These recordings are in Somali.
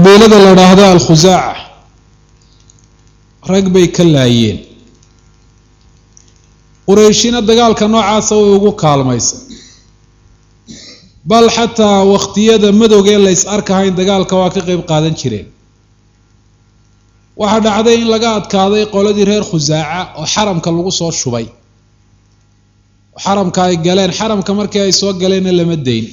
qabiilada la dhaahdo alkhusaaca rag bay ka laayeen qurayshina dagaalka noocaasa way ugu kaalmaysa bal xataa wakhtiyada madowgee la ys arkahayn dagaalka waa ka qeyb qaadan jireen waxaa dhacday in laga adkaaday qoladii reer khusaaca oo xaramka lagu soo shubay oo xaramka ay galeen xaramka markii ay soo galeenna lama dayn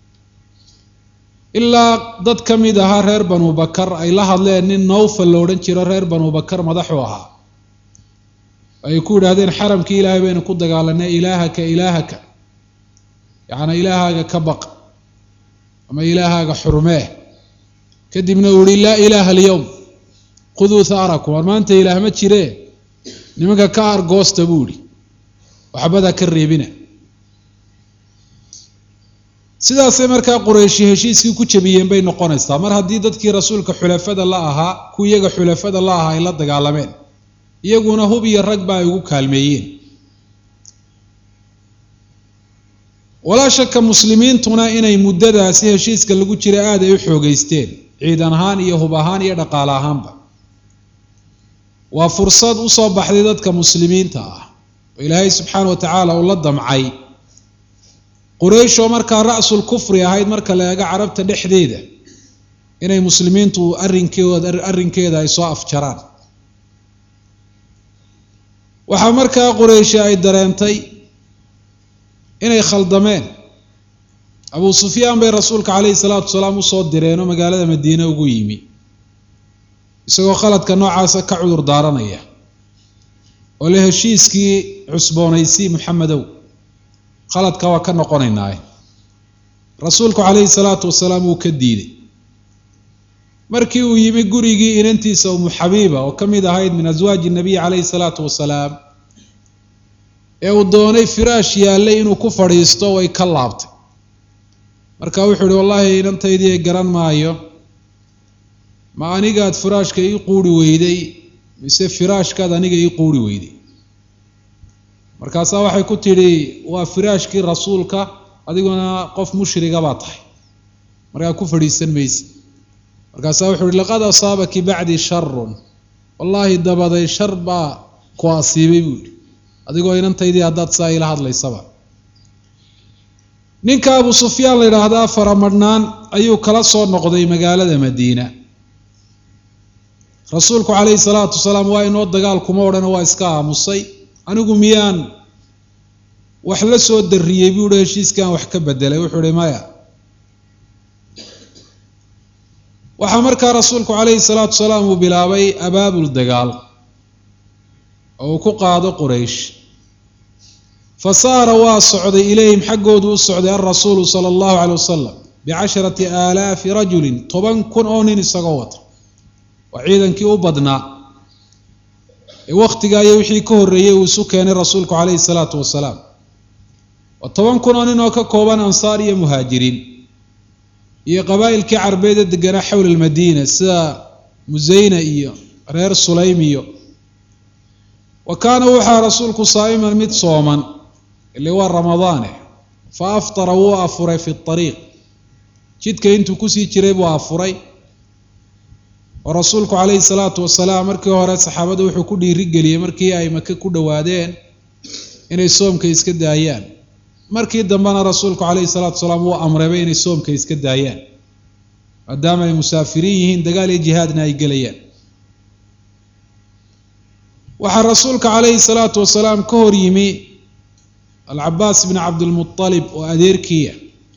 ilaa dad ka mid ahaa reer banu bakar ay la hadleen nin nowfal la odhan jiro reer banu bakar madaxu ahaa ay ku yidhaahdeen xaramkii ilaahay baynu ku dagaalanay ilaahaka ilaahaka yacnaa ilaahaaga ka baq ama ilaahaaga xurmee kadibna uu yihi laa ilaaha alyowm khuduu haarakum war maanta ilaah ma jiree nimanka ka argoosta buu ihi waxbadaa ka reebina sidaasay markaa qurayshi heshiiskii ku jabiyeen bay noqonaysaa mar haddii dadkii rasuulka xulafada la ahaa ku iyaga xulafada la ahaa ay la dagaalameen iyaguna hub iyo ragba ay ugu kaalmeeyeen walaa shaka muslimiintuna inay muddadaasi heshiiska lagu jira aada ay u xoogeysteen ciidan ahaan iyo hub ahaan iyo dhaqaale ahaanba waa fursad usoo baxday dadka muslimiinta ah oo ilaahay subxaana wa tacaala uu la damcay quraysh oo markaa ra-sul kufri ahayd marka la eego carabta dhexdeeda inay muslimiintu arrinkooda arrinkeeda ay soo afjaraan waxaa markaa qurayshi ay dareentay inay khaldameen abuu sufyaan bay rasuulka caleyhi salaatu wasalaam usoo direen oo magaalada madiine ugu yimi isagoo khaladka noocaasa ka cudur daaranaya oo le heshiiskii cusboonaysii maxamedow khaladka waa ka noqonaynaaye rasuulku caleyhi salaatu wasalaam wuu ka diiday markii uu yimi gurigii inantiisa umu xabiiba oo ka mid ahayd min aswaaji nabiy caleyhi salaatu wasalaam ee uu doonay firaash yaallay inuu ku fadhiisto way ka laabtay marka wuxuu ihi wallaahi inantaydii garan maayo ma anigaad firaashka ii quuri weyday mise firaashkaad aniga ii quuri weyday markaasaa waxay ku tidhi waa firaashkii rasuulka adiguna qof mushriga baa tahay markaa ku fadhiisan mayse markaasaa wuxuu ihi laqad asaabaki bacdii sharun wallaahi dabaday shar baa ku asiibay buu yihi adigoo inantaydii haddaad saa ila hadlaysaba ninka abu sufyaan la yidhaahdaa faramadhnaan ayuu kala soo noqday magaalada madiina rasuulku caleyhi salaatu wasalaam waa inoo dagaal kuma odhano waa iska aamusay anigu miyaan wax la soo darriyey buu ihi heshiiskan wax ka bedelay wuxuu ihi maya waxaa markaa rasuulku caleyhi salaatu wasalaam uu bilaabay abaabul dagaal oo uu ku qaado quraysh fa saara waa socday ilayhim xaggoodu u socday alrasuulu sala allahu caley wasalam bicasharati aalaafi rajulin toban kun oo nin isagoo wata waa ciidankii u badnaa ee wakhtigaa iyo wixii ka horreeyey uu isu keenay rasuulku caleyhi salaatu wasalaam waa toban kun oo nin oo ka kooban ansaar iyo muhaajiriin iyo qabaa'ilkii carbeed ee deganaa xowla almadiina sida musayna iyo reer sulaym iyo wa kaana wuxaa rasuulku saa'iman mid sooman ile waa ramadaane fa aftara wuu afuray fi ariiq jidka intuu kusii jiray buu afuray oo rasuulku caleyhi salaatu wasalaam markii hore saxaabada wuxuu ku dhiirigeliyey markii ay maka ku dhowaadeen inay soomka iska daayaan markii dambena rasuulku caleyhi salaatu wasalaam wuu amrayba inay soomka iska daayaan maadaama ay musaafiriin yihiin dagaal iyo jihaadna ay gelayaan waxaa rasuulka caleyhi salaatu wasalaam ka hor yimi alcabaas bn cabdilmualib oo adeerkiia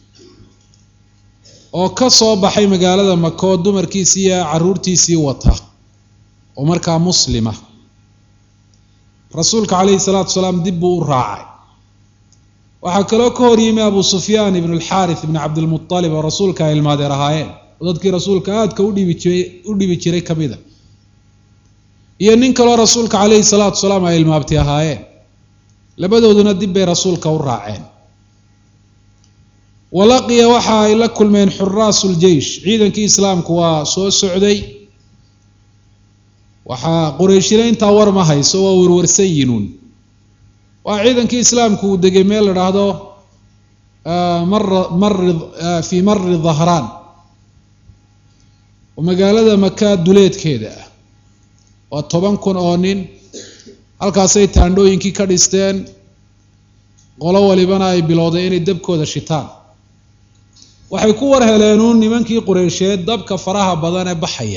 oo ka soo baxay magaalada maka oo dumarkiisii iyo caruurtiisii wata oo markaa muslima rasuulka caleyhi salaatu wasalaam dib buu u raacay waxaa kaloo ka hor yimi abu sufyaan ibn alxaarith ibn cabdilmualib oo rasuulka ay ilmaadeer ahaayeen oo dadkii rasuulka aadka udhibi jiray u dhibi jiray ka mid a iyo nin kaloo rasuulka caleyhi salaatu wasalaam ay ilmaabti ahaayeen labadooduna dib bay rasuulka u raaceen walaqiya waxa ay la kulmeen xuraasu ljeish ciidankii islaamku waa soo socday waxaa qurayshina intaa war ma hayso waa warwarsan yinuun waa ciidankii islaamku uu degay meel la dhaahdo mar mari fii mari dhahraan oo magaalada maka duleedkeeda ah waa toban kun oo nin halkaasay taandhooyinkii ka dhisteen qolo walibana ay bilowday inay dabkooda shitaan waxay ku war heleenuun nimankii qureysheed dabka faraha badan ee baxaya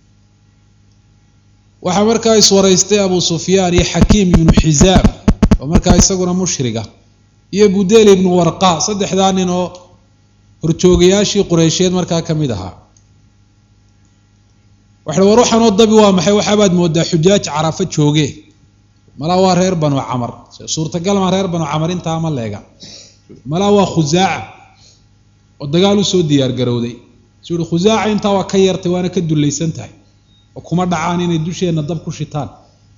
waxaa markaa iswaraystay abu sufyaan iyo xakiim ibnu xisaam oo markaa isaguna mushriga iyo budel ibnu warqa saddexdaa nin oo horjoogayaashii qureysheed markaa ka mid ahaa waxa war waxaanoo dabi waa maxay waxaabaad moodaa xujaaj carafa jooge malaa waa reer banu camar suurtagal maa reer banu camar intaa ma leega malaa waa khusaaca oo dagaal usoo diyaar garowday su uhi khusaaca intaa waa ka yartay waana ka dullaysan tahay oo kuma dhacaan inay dusheenna dab ku shitaan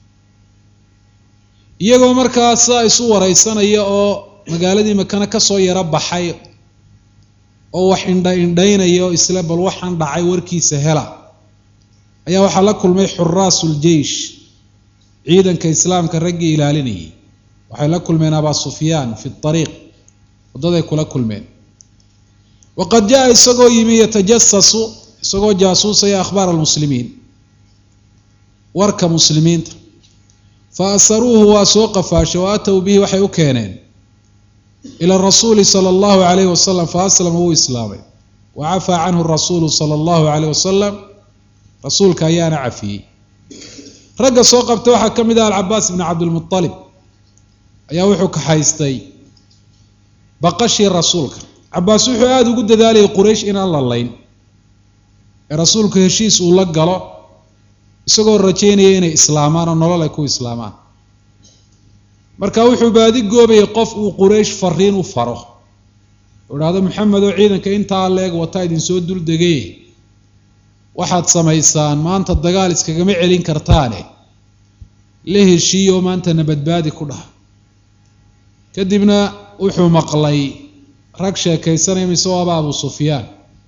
iyagoo markaa sidaa isu wareysanaya oo magaaladii makana kasoo yaro baxay oo wax indha indhaynaya oo isle bal waxaan dhacay warkiisa hela ayaa waxaa la kulmay xuraasul jeish ciidanka islaamka raggii ilaalinayay waxay la kulmeen abaa sufyaan fi ariiq waddaday kula kulmeen waqad jaa isagoo yimi yatajasasu isagoo jaasuusaya akhbaar almuslimiin warka muslimiinta fa asaruuhu waa soo qafaashay wa atow bihi waxay u keeneen ila rasuuli sala allahu alayhi wasalam fa aslama wuu islaamay wa cafaa canhu rasuulu sala allahu alayh wasalam rasuulka ayaana cafiyey ragga soo qabtay waxaa ka mid ah alcabaas ibni cabdilmualib ayaa wuxuu kaxaystay baqashii rasuulka cabaas wuxuu aada ugu dadaalayay quraysh inaan la layn ee rasuulku heshiis uu la galo isagoo rajaynaya inay islaamaan oo nolol ay ku islaamaan marka wuxuu baadi goobayay qof uu quraysh fariin u faro u idhaahdo maxamed oo ciidanka intaa leeg wataa idinsoo duldegay waxaad samaysaan maanta dagaal iskagama celin kartaane la heshiiyo oo maanta nabadbaadi ku dhaha kadibna wuxuu maqlay rag sheekaysanaya mise waaba abu sufyaan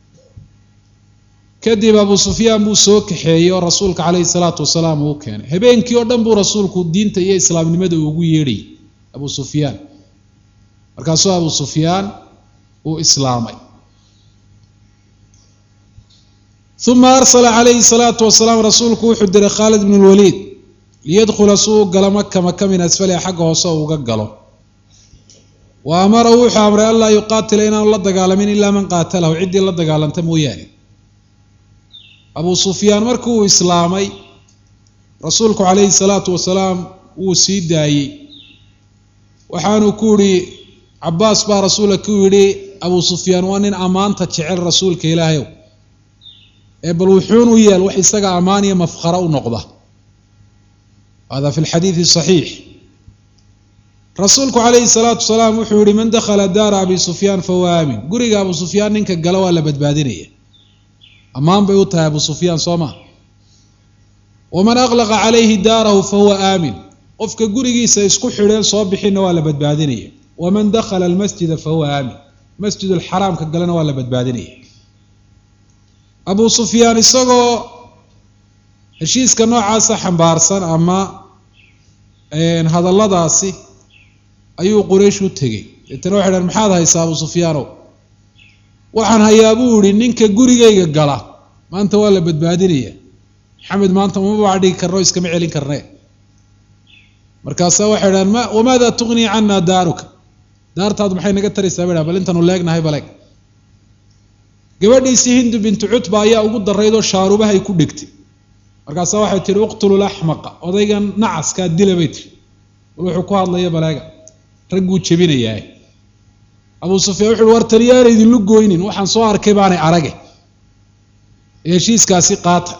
kadib abu sufyaan buu soo kaxeeyey oo rasuulka caleyhi salaatu wasalaam uu keenay habeenkii oo dhan buu rasuulku diinta iyo islaamnimada ugu yeedhayay abu sufyaan markaasuu abu sufyaan uu islaamay uma arsala calayhi salaatu wasalaam rasuulku wuxuu diray khaalid bn lwaliid liyadkhula si uu galo maka maka min asfaliha xagga hoose uga galo wa amarahu wuxuu amray anlaa yuqaatila inaanu la dagaalamin ilaa man qaatalahu ciddii la dagaalanta mooyaane abu sufyaan markii uu islaamay rasuulku calayhi salaatu wasalaam wuu sii daayey waxaanuu ku yihi cabaas baa rasuulka ku yidhi abu sufyaan waa nin ammaanta jecel rasuulka ilaahayow ee bal wuxuun u yeel wax isaga ammaan iyo mafkhara u noqda hada fi lxadiidi saxiix rasuulku calayhi salaatu wasalaam wuxuu yihi man dakhala daara abi sufyaan fahuwa aamin guriga abu sufyaan ninka gala waa la badbaadinaya ammaan bay u tahay abu sufyaan soo maa waman aqlaqa calayhi daarahu fahuwa aamin qofka gurigiisa isku xidheen soo bixinna waa la badbaadinaya waman dakhala almasjida fahuwa aamin masjid alxaraamka galena waa la badbaadinaya abu sufyaan isagoo heshiiska noocaasa xambaarsan ama hadalladaasi ayuu quraysh u tegey deetana waxay dhahan maxaad haysaa abu sufyaanow waxaan hayaa buu yihi ninka gurigayga gala maanta waa la badbaadinaya maxamed maanta umaba dhigi karno iskama celin karne markaasaa waxay dhahan ma wamaada tugnii cana daaruka daartaadu maxay naga taraysaa bay dhahan bal intanu leegnahay baleeg gabadhiisii hindu bintu cutba ayaa ugu daraydoo shaarubahay ku dhegtay markaasaa waxay tihi uqtulu laxmaqa odaygan nacaskaa dila bay tiri bal wuxuu ku hadlaya baleega ragguu jebinayaa abu sufyaan wuxu uhi war taliyaana idinlu goynin waxaan soo arkay baanay arage ee heshiiskaasi qaata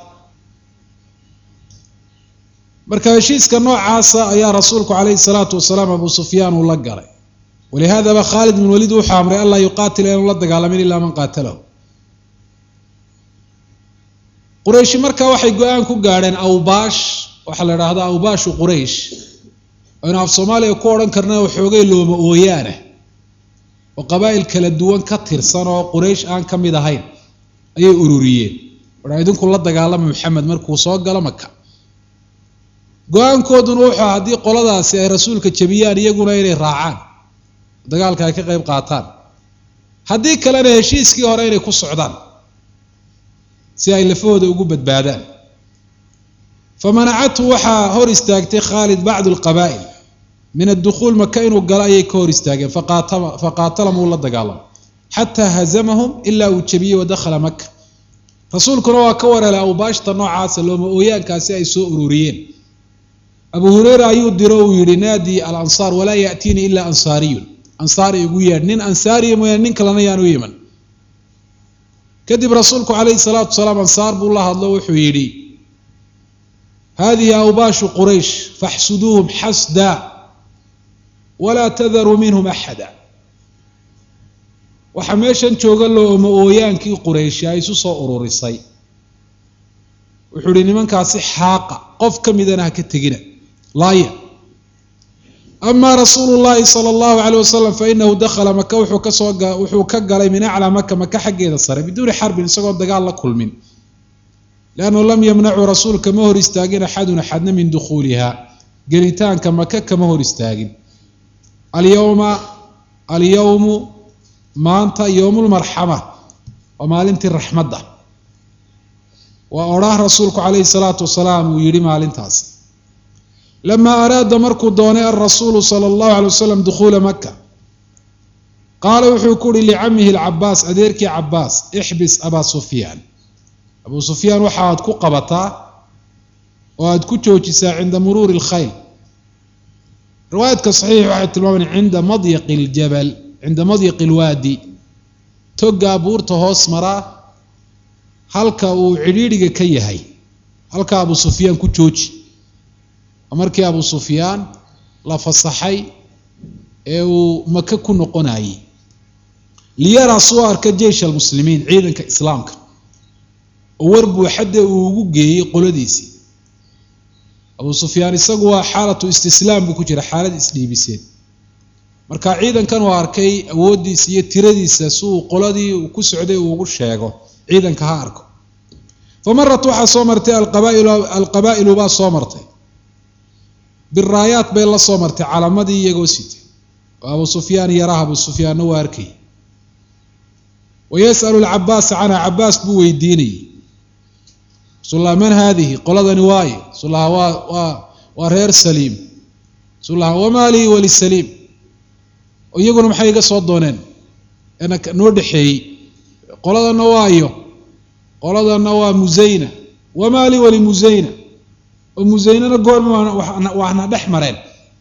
marka heshiiska noocaasa ayaa rasuulku calayhi salaatu wasalaam abu sufyaan uu la galay walihaadaba khaalid bin waliid wuxuu amray anlaa yuqaatila inaanu la dagaalamin ilaa man qaatalahu qurayshi markaa waxay go-aan ku gaadheen awbaash waxaa la idhaahdaa awbaashu quraysh aynu af soomaaliya ku odhan karna waxoogay looma ooyaana oo qabaa'il kala duwan ka tirsan oo quraysh aan ka mid ahayn ayay ururiyeen waxa idinku la dagaalama maxamed markuu soo galo maka go-aankooduna wuxuu haddii qoladaasi ay rasuulka jebiyaan iyaguna inay raacaan dagaalka ay ka qayb qaataan haddii kalena heshiiskii hore inay ku socdaan si ay lafahooda ugu badbaadaan famanacathu waxaa hor istaagtay khaalid bacdu lqabaa'il min addukhuul maka inuu galo ayay ka hor istaageen faqaatalahum uu la dagaalamay xataa hazamahum ilaa uu jebiyey wadakhala maka rasuulkuna waa ka wareelay awbaashta noocaasa looma ooyaankaasi ay soo ururiyeen abu hureyra ayuu diro uu yihi naadi alansaar walaa yaatiini ilaa ansaariyun ansaari igu yeedh nin ansaariya mooyaane nin kalena yaan u iman kadib rasuulku calayhi salaatu wasalaam ansaar buu la hadlo wuxuu yidhi hadihi awbaashu quraysh faxsuduuhum xasda walaa tadaruu minhum axada waxaa meeshan jooga looma ooyaankii qurayshi ay isu soo ururisay wuxuu ihi nimankaasi xaaqa qof ka midana ha ka tegina laaya amaa rasuulu llahi sala allahu caleyh wasalam fainahu dakhala maka wuxuu kasoo wuxuu ka galay min aclaa maka maka xaggeeda sare biduuni xarbin isagoo dagaal la kulmin liannahu lam yamnacu rasuulka ma hor istaagin axadun axadna min dukhuuliha gelitaanka maka kama hor istaagin alyowma alyowmu maanta yowmulmarxama waa maalintii raxmadda waa odhaah rasuulku calayhi salaatu wasalaam uu yidhi maalintaasi lamaa araada markuu doonay alrasuulu sala allahu alay wasalam dukhuula maka qaala wuxuu ku uhi licamihi alcabaas adeerkii cabaas ixbis abaa sufyaan abuu sufyaan waxa aad ku qabataa oo aad ku joojisaa cinda muruuri alkhayl riwaayadka saxiix waxay tilmaaman cinda madyaqi ljabal cinda madyaqi alwaadi togaa buurta hoos maraa halka uu cidhiidhiga ka yahay halka abuu sufyaan ku jooji markii abuu sufyaan la fasaxay ee uu maka ku noqonayey liyaraa soo arka jeish almuslimiin ciidanka islaamka oo war buuxadde uu ugu geeyey qoladiisii abuu sufyaan isagu waa xaalatu istislaam buu ku jira xaalad isdhiibiseen marka ciidankan uu arkay awooddiisa iyo tiradiisa si uu qoladii uu ku socday uu ugu sheego ciidanka ha arko fa marat waxaa soo martay alqabaa'ilu alqabaa'ilu baa soo martay biraayaat bay la soo martay calamadii iyagoo sitay oo abuu sufyaan yaraha abuu sufyaanna waa arkay wa yas'alu alcabaasa canha cabaas buu weydiinayay rasuullaha man haadihi qoladani waaye rasuullaha waa waa waa reer saliim rasuullaha wamaa lii walisaliim oo iyaguna maxay iga soo dooneen ena noo dhexeeyey qoladanna waayo qoladanna waa musayna wamaa lii walimusayna oo musaynana goorma waana dhex mareen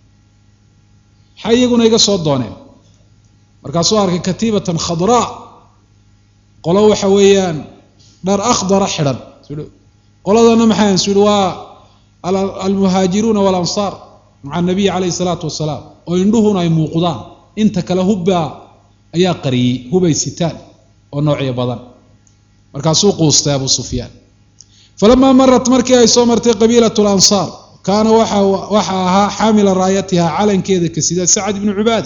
maxay iyaguna iga soo dooneen markaasuu arkay katiibatan khadraa qolo waxa weeyaan dhar akhdara xidhan qoladana maxay su yihi waa almuhaajiruuna walansaar maca anabiy calayhi salaatu wasalaam oo indhuhuna ay muuqdaan inta kale hubbaa ayaa qariyey hubay sitaan oo noocyo badan markaasuu quustay abuu sufyaan falamaa marat markii ay soo martay qabiilat lansaar kaana waxa ahaa xaamila raayatiha calankeeda ka sida sacad ibnu cubaada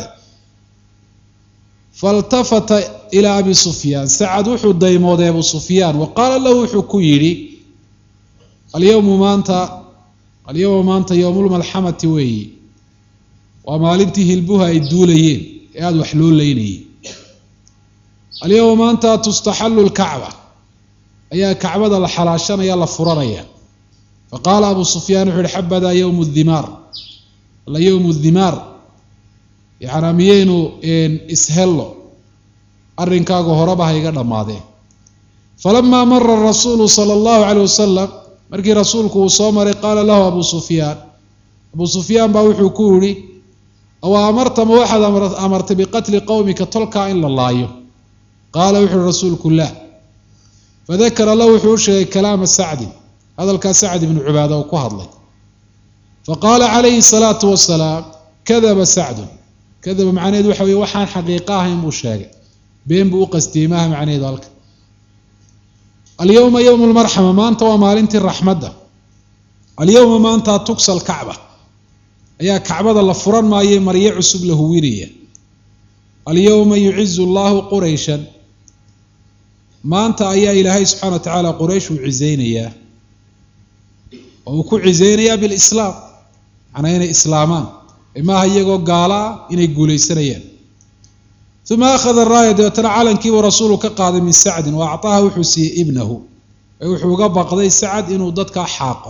faltafata ilaa abi sufyaan sacad wuxuu daymooday abu sufyaan wa qaala lahu wuxuu ku yidhi alyowmu maanta alyowma maanta yowmulmalxamati weeyi waa maalintii hilbuha ay duulayeen ee aada wax loo leynayay alyowma maanta tustaxallu lkacba ayaa kacbada la xalaashanaya la furanaya faqaala abu sufyaan wuxu uhi xabadaa yowmu dimaar alla yowmu dimaar yacnaa miyaynu ishello arrinkaagu horeba ha iga dhammaadeen falamaa mara rasuulu sala allahu caleyh wasalam markii rasuulku uu soo maray qaala lahu abu sufyaan abuu sufyaan baa wuxuu ku yihi awa amartama waxaad amartay biqatli qowmika tolkaa in la laayo qaala wuxu uhi rasuulku lah fadakara lahu wuxuu u sheegay kalaama sacdin hadalkaa sacd ibnu cubaada uu ku hadlay faqaala calayhi salaatu wasalaam kadaba sacdun kadaba macnaheedu waxa weye waxaan xaqiiqo ahayn buu sheegay been buu u qastiyey maaha macnaheedu halka alyowma yowmu lmarxama maanta waa maalintii raxmadda alyowma maanta tugsa alkacba ayaa kacbada la furan maaye maryo cusub la huwinaya alyowma yucizu allahu qurayshan maanta ayaa ilaahay subxana wa tacaala quraysh uu cizeynayaa oo uu ku cizeynayaa bilislaam macnaa inay islaamaan maaha iyagoo gaalaa inay guulaysanayaan uma akhada raaya dabeetana calankiibuu rasuulu ka qaaday min sacdin wa acطaaha wuxuu siiyey ibnahu ee wuxuu uga baqday sacad inuu dadkaa xaaqo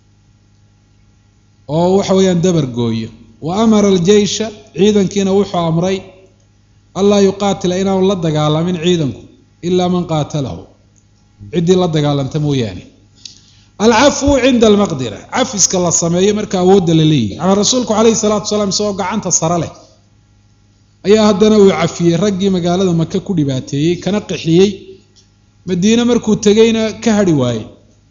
oo waxa weeyaan dabar gooyo wa amara aljeysha ciidankiina wuxuu amray anlaa yuqaatila inaanu la dagaalamin ciidanku ilaa man qaatalahu ciddii la dagaalanta mooyaane alcafwu cinda almaqdira cafiska la sameeyo marka awoodda la leeyahy yaani rasuulku calayhi salaatu wasalaam isagoo gacanta sare leh ayaa haddana uu cafiyey raggii magaalada maka ku dhibaateeyey kana qixiyey madiine markuu tegeyna ka hadhi waayey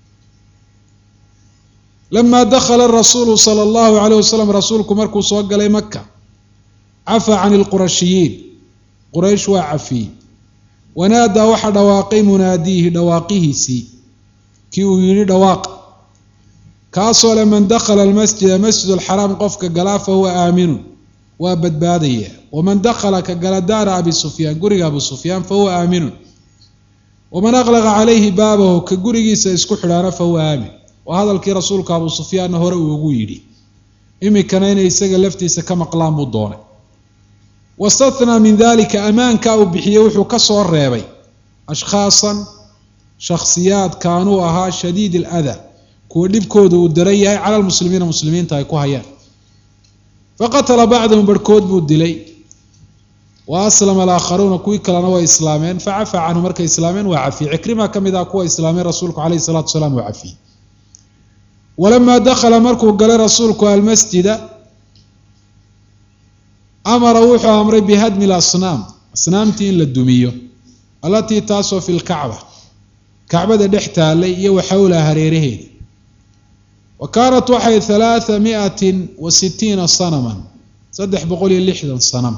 lamaa dakhala rasuulu sala allahu alayh wasalam rasuulku markuu soo galay maka cafaa can ilqurashiyiin quraysh waa cafiyey wanaadaa waxaa dhawaaqay munaadiihi dhawaaqihiisii kii uu yidhi dhawaaq kaasoo le man dakhala almasjida masjid alxaraam qofka galaa fa huwa aaminun waa badbaadaya waman dakhala ka gala daara abi sufyaan guriga abu sufyaan fa huwa aaminun waman aqlaqa calayhi baabahu ka gurigiisa isku xidhaana fa huwa aamin waa hadalkii rasuulka abu sufyaanna hore uu ugu yidhi iminkana inay isaga laftiisa ka maqlaan buu doonay wastathnaa min dalika ammaankaa uu bixiyey wuxuu ka soo reebay ashkhaasan shakhsiyaad kaanuu ahaa shadiid aladaa kuwa dhibkooda uu daran yahay cala lmuslimiina muslimiinta ay ku hayaan faqatala bacdahum barhkood buu dilay wa aslama alaakharuuna kuwii kalena way islaameen facafaa canhu markay islaameen waa cafiyey cikrima ka mid ah kuwa islaameen rasuulku calayhi salatu wasalaam waa cafiyey walamaa dakhala markuu galay rasuulku almasjida amara wuxuu amray bihadmi lasnaam asnaamtii in la dumiyo allatii taasoo fi lkacba kacbada dhex taallay iyo wa xowlaha hareeraheeda wa kaanat waxay halaatha miatin wa sitiina sanaman saddex boqol iyo lixdan sanam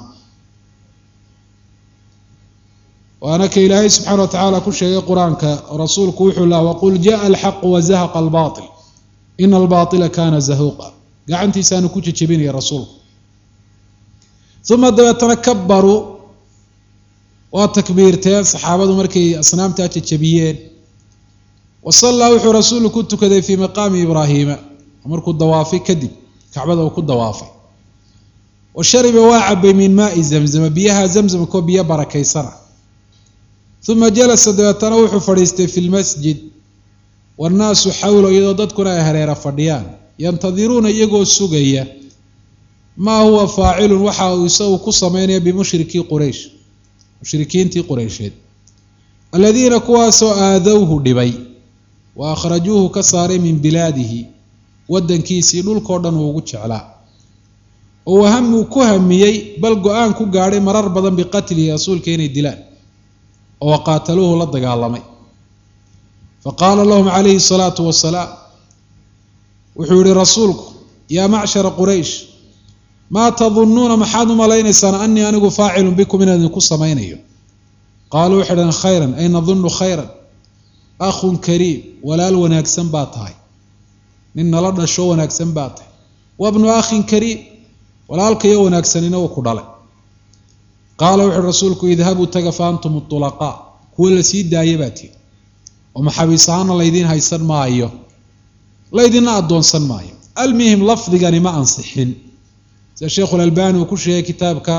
waana ka ilaahay subxaana wa tacaala ku sheegay qur-aanka rasuulku wuxuu laha waqul jaءa alxaqu wazahaqa albaaطil ina albaaطila kana zahuuqa gacantiisaanu ku jejebinaya rasuulku uma dabeetana kabaruu waa takbiirteen saxaabadu markay asnaamtaa jejebiyeen wa sallaa wuxuu rasuulku ku tukaday fii maqaami ibraahiima markuu dawaafay kadib kacbada uu ku dawaafay wa shariba waa cabay min maai zamzama biyaha zamzamkoo biyo barakaysana uma jalasa dabeetana wuxuu fadhiistay fi lmasjid wannaasu xawlo iyadoo dadkuna ay hareera fadhiyaan yantadiruuna iyagoo sugaya maa huwa faacilun waxa uu isagu ku sameynaya bimushrikii quraysh mushrikiintii qureysheed aladiina kuwaasoo aadowhu dhibay wa akhrajuuhu ka saaray min bilaadihi wadankiisii dhulkao dhan uu ugu jeclaa oo wahamuu ku hamiyey bal go-aan ku gaadhay marar badan biqatlihi rasuulka inay dilaan oo waqaataluuhu la dagaalamay faqaala lahum calayhi salaatu wasalaam wuxuu yihi rasuulku yaa macshara quraysh maa tadunnuuna maxaad u malaynaysaan anii anigu faacilun bikum inaan idinku samaynayo qaaluu waxay dhaheen khayran ay nadunnu khayran akhun kariim walaal wanaagsan baa tahay nin nala dhasho wanaagsan baa tahay wabnu akhin kariim walaalkayo wanaagsanina uu ku dhalay qaala wuxuuhi rasuulku idhabuu taga fa antum tulaqaa kuwa la sii daaya baa tihi oo maxaabiis ahaana laydiin haysan maayo laydinna addoonsan maayo almuhim lafdigani ma ansixin sida sheikhu lalbani uu ku sheegay kitaabka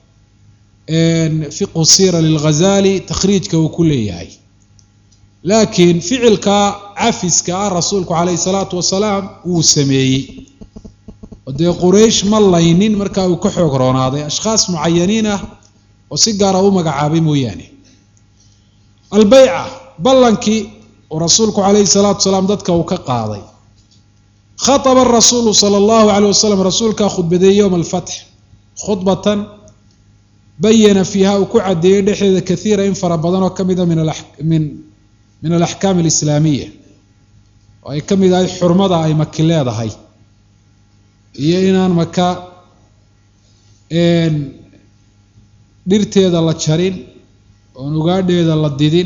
fiqhu sira lilghazali takhriijka uu ku leeyahay laakiin ficilka cafiska ah rasuulku calayhi salaatu wasalaam wuu sameeyey oo dee quraysh ma laynin markaa uu ka xoog roonaaday ashkhaas mucayaniin ah oo si gaara u magacaabay mooyaane albeyca ballankii oo rasuulku calayhi salaatu wasalaam dadka uu ka qaaday khaطba الrasuulu slى اllahu عalيه waslm rasuulkaa khudbadeeyey yowma اlfatx khudbatan bayana fiiha uu ku cadeeyey dhexdeeda kaiira in fara badan oo ka mida min min alaxkaam اlislaamiya oo ay ka mid ahay xurmada ay maki leedahay iyo inaan maka dhirteeda la jarin oon ugaadheeda la didin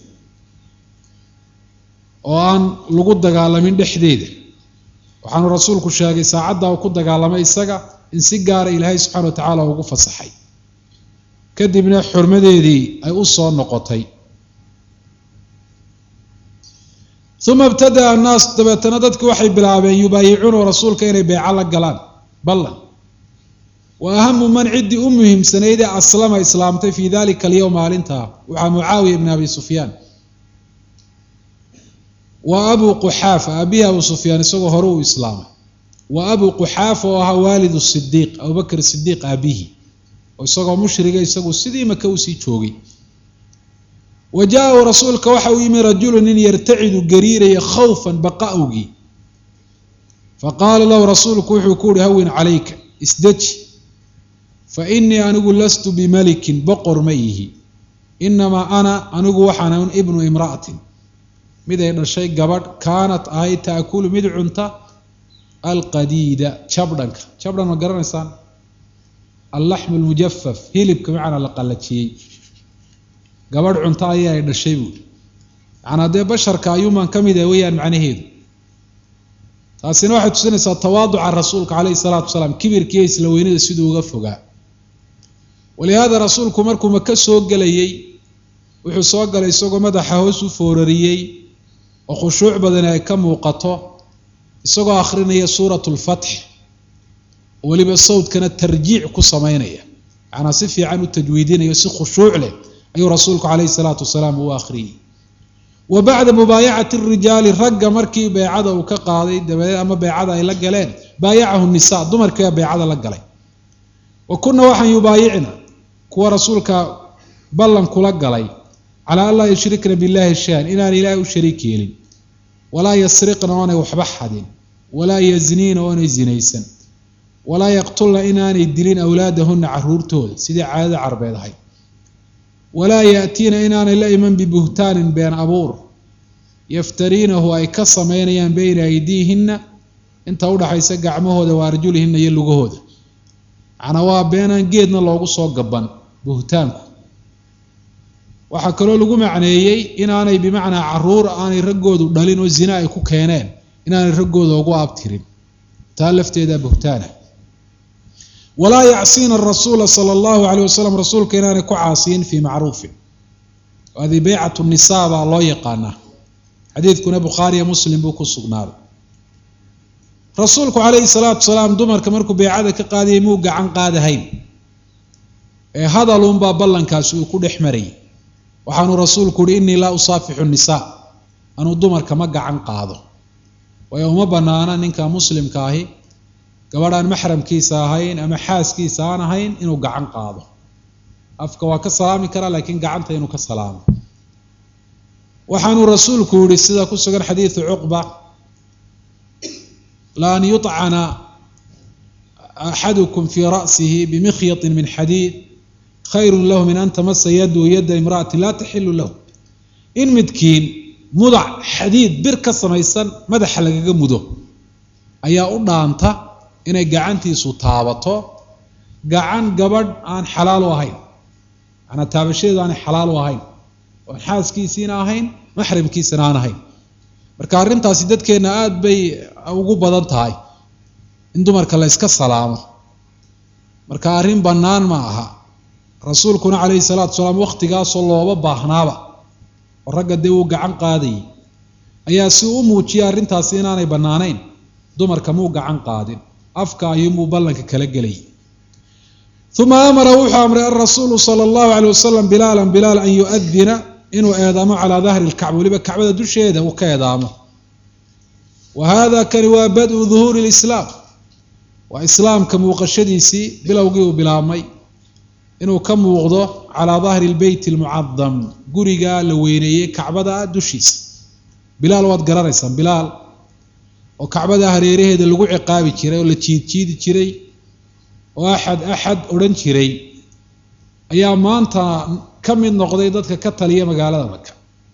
oo aan lagu dagaalamin dhexdeeda waxaanu rasuulku sheegay saacadda uu ku dagaalamay isaga in si gaara ilaahay subxana wa tacaala ugu fasaxay kadibna xurmadeedii ay u soo noqotay uma ibtadaa annaas dabeetana dadki waxay bilaabeen yubaayicuunahu rasuulka inay beeco la galaan ballan wa ahamu man ciddii u muhiimsanaydee aslama islaamtay fii dalika alyowm maalintaa waxaa mucaawiya ibn abi sufyaan wa abuu quxaafa aabihii abu sufyaan isagoo hore uu islaamay wa abuu quxaafa oo ahaa waalidu sidiiq abubakr sidiiq aabihii oo isagoo mushriga isagu sidii maka usii joogay wa jaa-u rasuulka waxa uu yimi rajulu nin yartacidu gariiraya khawfan baqa awgii faqaala lahu rasuulku wuxuu ku uhi hawin calayka isdeji fa inii anigu lastu bimalikin boqor ma ihi inamaa ana anigu waxaan un ibnu imra'atin mid ay dhashay gabadh kaanat ahayd taakulu mid cunta alqadiida jabdhanka jabdhan ma garanaysaan allaxmu lmujafaf hilibka macnaa la qallajiyey gabadh cunto ayaa ay dhashay buuri macnaa dee basharka ayuuman ka mid ah weeyaan macnaheedu taasina waxay tusinaysaa tawaaduca rasuulka caleyhi salaatu wasalaam kibirkiiyo isla weynida siduu uga fogaa walihaada rasuulku markuu maka soo gelayey wuxuu soo galay isagoo madaxa hoos u foorariyey oo khushuuc badani ay ka muuqato isagoo akhrinaya suuratu lfatx oo weliba sawdkana tarjiic ku samaynaya macnaa si fiican u tajwiidinayo si khushuuc leh ayuu rasuulku caleyhi salaatu wasalaam u akhriyey wa bacda mubaayacati rijaali ragga markii beecada uu ka qaaday dabadeed ama beecada ay la galeen baayacahu nisa dumarkiibaa beecada la galay wa kunna waxaan yubaayicna kuwa rasuulka ballan kula galay calaa an laa yushrikna billahi shay-an inaan ilaahay u shariik yeelin walaa yasriqna oonay waxba xadin walaa yazniina oonay zinaysan walaa yaqtulna inaanay dilin awlaadahunna caruurtooda sidii caadada carbeed ahayd walaa yaatiina inaanay la iman bibuhtaanin been abuur yaftariinahu ay ka samaynayaan beyna aydiihinna inta udhaxaysa gacmahooda wa arjulihinna iyo lugahooda macnaa waa beenaan geedna loogu soo gaban buhtaanku waxaa kaloo lagu macneeyey inaanay bimacnaa caruur aanay raggoodu dhalin oo zina ay ku keeneen inaanay raggooda ugu abtirin taa lafteeda buhtaana walaa yacsiina arasuula sala allahu caleyh wasalam rasuulka inaanay ku caasiyin fii macruufin adi beycatu nisaa baa loo yaqaanaa xadiidkuna bukhaariyo muslim buu ku sugnaaday rasuulku calayhi salaatu wasalaam dumarka markuu beycada ka qaadayay muu gacan qaadahayn ee hadalunbaa ballankaasi uu ku dhex marayay waxaanuu rasuulku uhi innii laa usaafixu nisaa anuu dumarka ma gacan qaado waayo uma banaana ninka muslimka ahi gabadhaan maxramkiisa ahayn ama xaaskiisa aan ahayn inuu gacan qaado afka waa ka salaami karaa laakiin gacanta inuu ka salaamo waxaanuu rasuulku yihi sida ku sugan xadiidu cuqba la an yuطcana axadukum fii ra'sihi bimikhyati min xadiid khayru lahu min an tamasa yadu yada imra'ati laa taxilu lahu in midkiin mudac xadiid bir ka samaysan madaxa lagaga mudo ayaa u dhaanta inay gacantiisu taabato gacan gabadh aan xalaal u ahayn manaa taabashadeedu aanay xalaal u ahayn oon xaaskiisiina ahayn maxramkiisana aan ahayn marka arrintaasi dadkeenna aada bay ugu badan tahay in dumarka la yska salaamo marka arrin bannaan ma aha rasuulkuna calayhi salaatu salaam wakhtigaasoo looba baahnaaba oo ragga dee uu gacan qaadayay ayaa si u muujiyay arrintaasi inaanay bannaanayn dumarka muu gacan qaadin afka ayuunbuu ballanka kala gelayay uma amara wuxuu amray alrasuulu sala allahu caleyh wasalam bilaalan bilaal an yu-adina inuu eedaamo calaa dahri lkacba weliba kacbada dusheeda uu ka eedaamo wa hada kani waa bad-u duhuuri lislaam waa islaamka muuqashadiisii bilowgii uu bilaabmay inuu ka muuqdo calaa dahri lbeyt almucadam guriga la weyneeyey kacbada dushiisa bilaal waad garanaysaan bilaal oo kacbada hareeraheeda lagu ciqaabi jiray oo la jiidjiidi jiray oo axad axad odhan jiray ayaa maanta ka mid noqday dadka ka taliya magaalada maka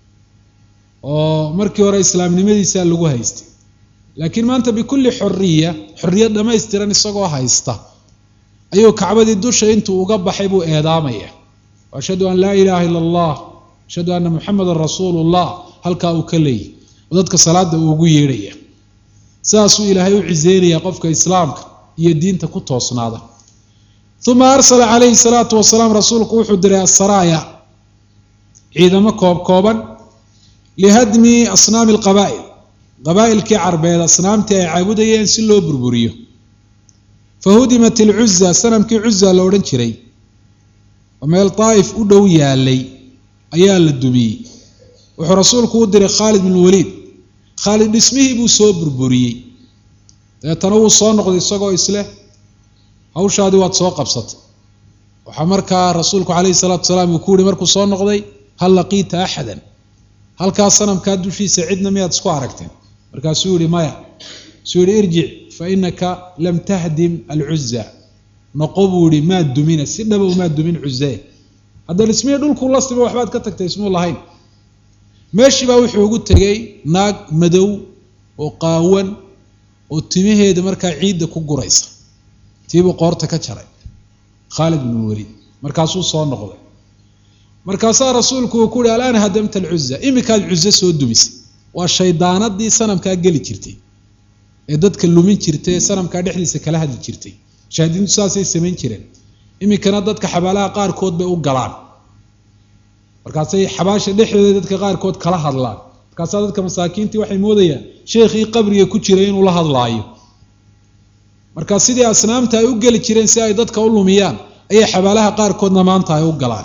oo markii hore islaamnimadiisa lagu haystay laakiin maanta bikulli xoriya xorriyad dhammaystiran isagoo haysta ayuu kacbadii dusha intuu uga baxay buu eedaamaya ashhadu an laa ilaaha ila allah ashhadu anna muxamedan rasuulu llah halkaa uu ka leeyay oo dadka salaada uu ugu yeedhaya sidaasuu ilaahay u ciseynaya qofka islaamka iyo diinta ku toosnaada uma arsala calayhi salaatu wasalaam rasuulku wuxuu diray asaraaya ciidamo koob kooban lihadmi asnaami alqabaa'il qabaa'ilkii carbeed asnaamtii ay caabudayeen si loo burburiyo fahudimat ilcuza sanamkii cuza la odhan jiray oo meel daa'if u dhow yaalay ayaa la dumiyey wuxuu rasuulku u diray khaalid bin waliid khaalid dhismihii buu soo burburiyey dabeetana wuu soo noqday isagoo isleh hawshaadii waad soo qabsatay waxaa markaa rasuulku calayhi salaatu wasalaam uu ku yihi markuu soo noqday hal laqiita axadan halkaa sanamkaa dushiisa cidna miyaad isku aragteen markaasuu yihi maya suu yihi irjic fa inaka lam tahdim alcuza noqo buu yihi maad dumina si dhaba umaad dumin cuzee hadda dhismihii dhulkuu la simo waxbaad ka tagtay ismuu lahayn meeshii baa wuxuu ugu tegey naag madow oo qaawan oo timaheeda markaa ciidda ku guraysa tiibuu qoorta ka jaray khaalid bnu waliid markaasuu soo noqday markaasaa rasuulku uu ku uhi alaana hadamta alcuza imikaad cuze soo dumisay waa shaydaanadii sanamkaa geli jirtay ee dadka lumin jirtay ee sanamkaa dhexdiisa kala hadli jirtay shahaadiintu saasay samayn jireen iminkana dadka xabaalaha qaarkood bay u galaan markaasay xabaasha dhexdooda dadka qaarkood kala hadlaan markaasaa dadka masaakiintii waxay moodayaan sheekhii qabriga ku jiray inuu la hadlaayo markaa sidii asnaamta ay u geli jireen si ay dadka u lumiyaan ayay xabaalaha qaarkoodna maanta ay u galaan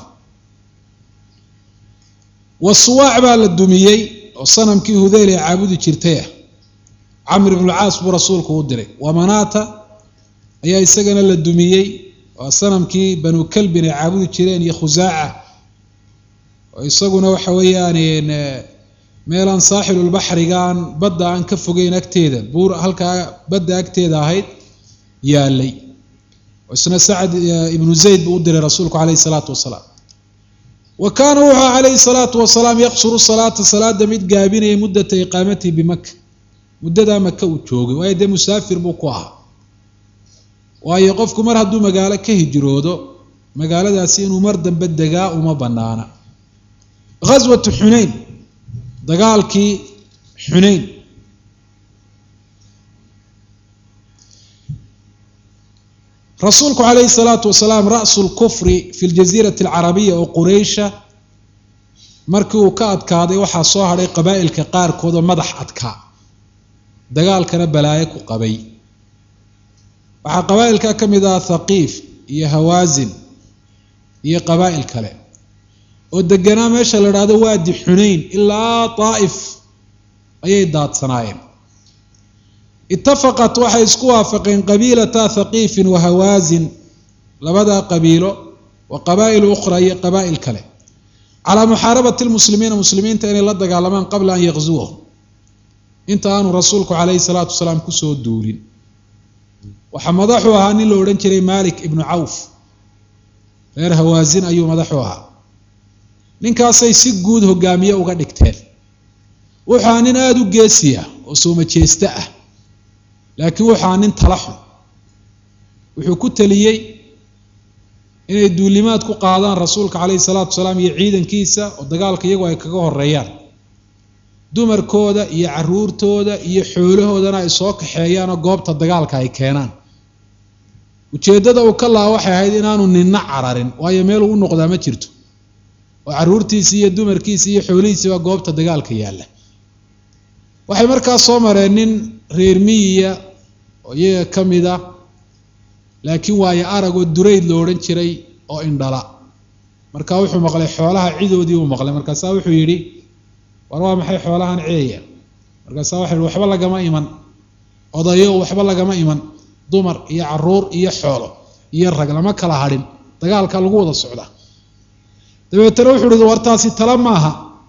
wasuwaac baa la dumiyey oo sanamkii hudeyl ee caabudi jirtay ah camr ibnulcaas buu rasuulku u diray wamanaata ayaa isagana la dumiyey waa sanamkii banu kalbin ay caabudi jireen iyo khusaaca oo isaguna waxa weeyaan meelaan saaxilulbaxrigaan badda aan ka fogeyn agteeda buur halkaa badda agteeda ahayd yaalay oo isna sacad ibnu zayd buu u diray rasuulku calayhi salaatu wasalaam wa kaana wuxuu calayhi salaatu wasalaam yaqsuru salaata salaada mid gaabinaya muddata iqaamatihi bimaka muddadaa maka uu joogay waayo dee musaafir buu ku ahaa waayo qofku mar hadduu magaalo ka hijroodo magaaladaasi inuu mar dambe degaa uma banaana ghaswatu xunayn dagaalkii xunayn rasuulku calayhi salaatu wasalaam ra'su lkufri fi ljaziirati alcarabiya oo quraysha markii uu ka adkaaday waxaa soo hadhay qabaa'ilka qaarkood oo madax adkaa dagaalkana balaayo ku qabay waxaa qabaa'ilka ka mid ah thaqiif iyo hawaasin iyo qabaa'il kale oo deganaa meesha la idhaahdo waadi xunayn ilaa daa'if ayay daadsanaayeen itafaqat waxay isku waafaqeen qabiilata thaqiifin wa hawaasin labadaa qabiilo wa qabaa'il ukhra iyo qabaa'il kale calaa muxaarabati lmuslimiina muslimiinta inay la dagaalamaan qabla an yaqzuwahum inta aanu rasuulku calayhi salaatu wasalaam kusoo duulin waxaa madaxu ahaa nin la odhan jiray malik ibnu cawf reer hawaasin ayuu madaxu ahaa ninkaasay si guud hogaamiye uga dhigteen wuxuu ahaa nin aada u geesi ah oo soomajeeste ah laakiin wuxuu ahaa nin tala xun wuxuu ku teliyey inay duulimaad ku qaadaan rasuulka calayhi salaatu wasalaam iyo ciidankiisa oo dagaalka iyagu ay kaga horeeyaan dumarkooda iyo caruurtooda iyo xoolahoodana ay soo kaxeeyaanoo goobta dagaalka ay keenaan ujeeddada uu ka laha waxay ahayd inaanu ninna cararin waayo meeluu u noqdaa ma jirto oo caruurtiisii iyo dumarkiisii iyo xoolihiisiiba goobta dagaalka yaalla waxay markaa soo mareen nin reer miyiya oo iyaga ka mid a laakiin waayo arag oo durayd lo odhan jiray oo indhala markaa wuxuu maqlay xoolaha cidoodii uu maqlay markaasaa wuxuu yidhi war waa maxay xoolahan ceeya markaasaa waxa yihi waxba lagama iman odayo waxba lagama iman dumar iyo caruur iyo xoolo iyo rag lama kala hadhin dagaalka lagu wada socda dabeetana wuxuu uhi wartaasi tala maaha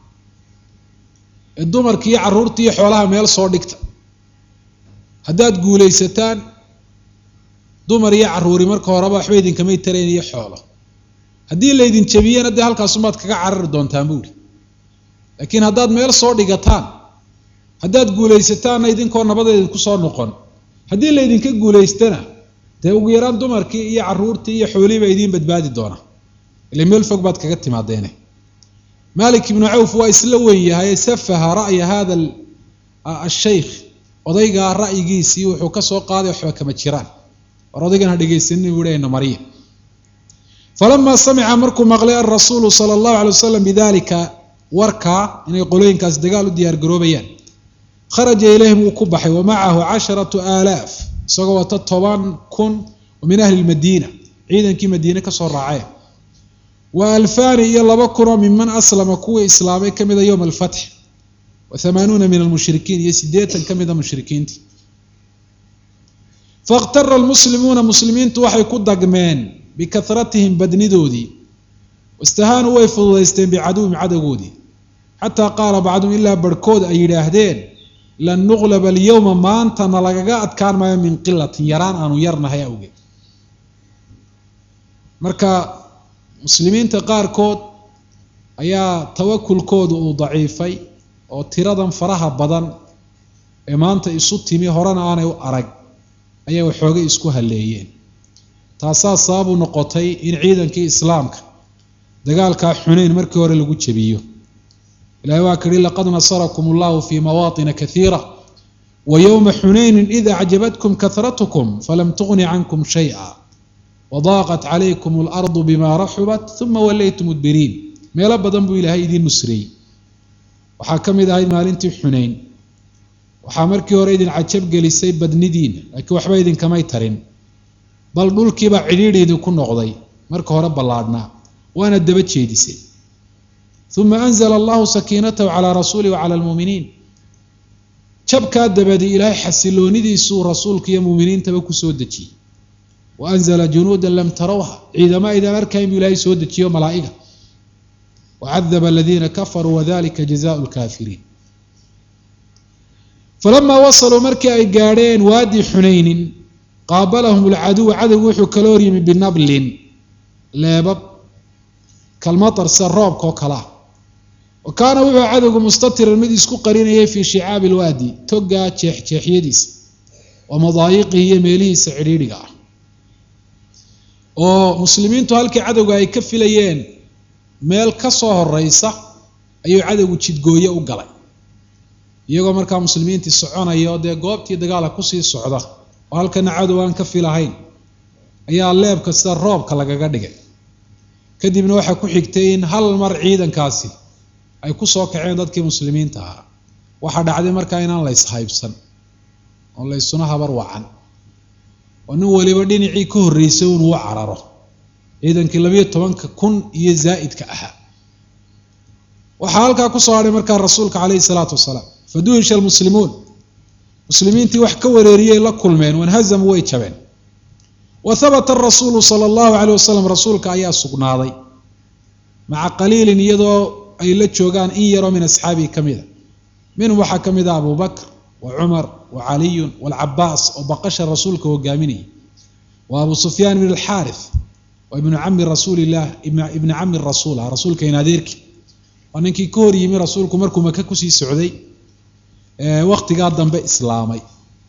ee dumarki iyo caruurta iyo xoolaha meel soo dhigta haddaad guulaysataan dumar iyo caruuri marka horeba waxba idinkamay tarayn iyo xoolo haddii laydin jabiyana dee halkaasumaad kaga carari doontaan buuhi laakiin haddaad meel soo dhigataan haddaad guulaysataanna idinkoo nabada idinku soo noqon haddii laydinka guulaystana dee ugu yaraan dumarkii iyo caruurtii iyo xoolihiiba idiin badbaadi doona ile meel fog baad kaga timaadeene malik ibnu cawf waa isla weyn yahay safaha ra'ya hada ashaykh odaygaa ra'yigiisii wuxuu ka soo qaaday waxba kama jiraan war odaygan ha dhegaysanin buu ina mariya falamaa samica markuu maqlay alrasuulu sala allahu alay wasalam bidalika warkaa inay qolooyinkaas dagaal u diyaar garoobayaan kharaja ilayhim wuu ku baxay wa macahu casharatu aalaaf isagoo wata toban kun oo min ahli lmadiina ciidankii madiine kasoo raaceen wa alfaani iyo laba kunoo minman aslama kuwii islaamay ka mida yowma alfatx wa hamaanuuna min almushrikiin iyo siddeetan ka mida mushrikiintii fakhtara almuslimuuna muslimiintu waxay ku dagmeen bikaratihim badnidoodii wastahaanuu way fududaysteen bicaduwim cadowgoodii xataa qaala bacduhum ilaa barhkood ay yidhaahdeen lan nuqlaba alyowma maantana lagaga adkaan maayo min qilatin yaraan aanu yarnahay awgeed marka muslimiinta qaarkood ayaa tawakulkoodu uu daciifay oo tiradan faraha badan ee maanta isu timi horena aanay u arag ayay waxoogay isku halleeyeen taasaa sababu noqotay in ciidankii islaamka dagaalkaa xunayn markii hore lagu jebiyo ilahay waa ka yihi laqad nasarakum allahu fi mawaaطina kaiira wa yowma xunaynin id acjabatkum karatkum falam tugni cankum shayئa wadaaqat calaykum اlardu bima raxubat uma walaytum mudbiriin meelo badan buu ilaahay idiin nusreeyey waxaa ka mid ahayd maalintii xunayn waxaa markii hore idin cajab gelisay badnidiina laakiin waxba idinkamay tarin bal dhulkiibaa cidhiidhi idinku noqday marka hore ballaadhnaa waana daba jeedisay uma anzla allahu sakiinatahu calaa rasuulih wa cala lmuuminiin jabkaa dabadi ilaahay xasiloonidiisuu rasuulka iyo muuminiintaba kusoo dejiyey wa anzla junuuda lam tarawha ciidama aydaan arkayn buu ilaahay soo dejiyo malaa'iga wacadaba aladiina kafaruu wadalika jazaau lkaafiriin falamaa wasaluu markii ay gaadheen waadi xunaynin qaabalahum lcaduw cadowgu wuxuu kala horyimi binablin leebab kalmatar sida roobka oo kalea wa kaana wuxuu cadowgu mustatiran mid isku qarinayay fii shicaabi lwaadi togaa jeexjeexyadiisa wa madaayiqihi iyo meelihiisa cidhiidhiga ah oo muslimiintu halkii cadowga ay ka filayeen meel ka soo horeysa ayuu cadowgu jidgooye u galay iyagoo markaa muslimiintii soconaya oo dee goobtii dagaala kusii socda oo halkana cadow aan ka filahayn ayaa leebka sida roobka lagaga dhigay kadibna waxaa ku xigtay in hal mar ciidankaasi ay ku soo kaceen dadkii muslimiinta ahaa waxaa dhacday markaa inaan la yshaybsan oo la ysuna habar wacan oo nin waliba dhinacii ka horreysay inuu u cararo ciidankii labayo tobanka kun iyo zaa'idka ahaa waxaa halkaa kusoo hadhay markaa rasuulka caleyhi salaatu wasalaam faduhisha almuslimuun muslimiintii wax ka wareeriyey la kulmeen wanhazamu way jabeen wa habata arasuulu sala allahu caleyh wasalam rasuulka ayaa sugnaaday maca qaliilin iyadoo ay la joogaan in yaroo min asxaabihi ka mida minhum waxaa ka mid ah abu bakr wa cumar wa caliyun waalcabaas oo baqasha rasuulka hogaaminayay wa abu sufyaan ibn alxaarith wa ibnu cami rasuulilah ibni cami rasuul ah rasuulka in adeerki waa ninkii ka hor yimi rasuulku markuu maka kusii socday waktigaa dambe islaamay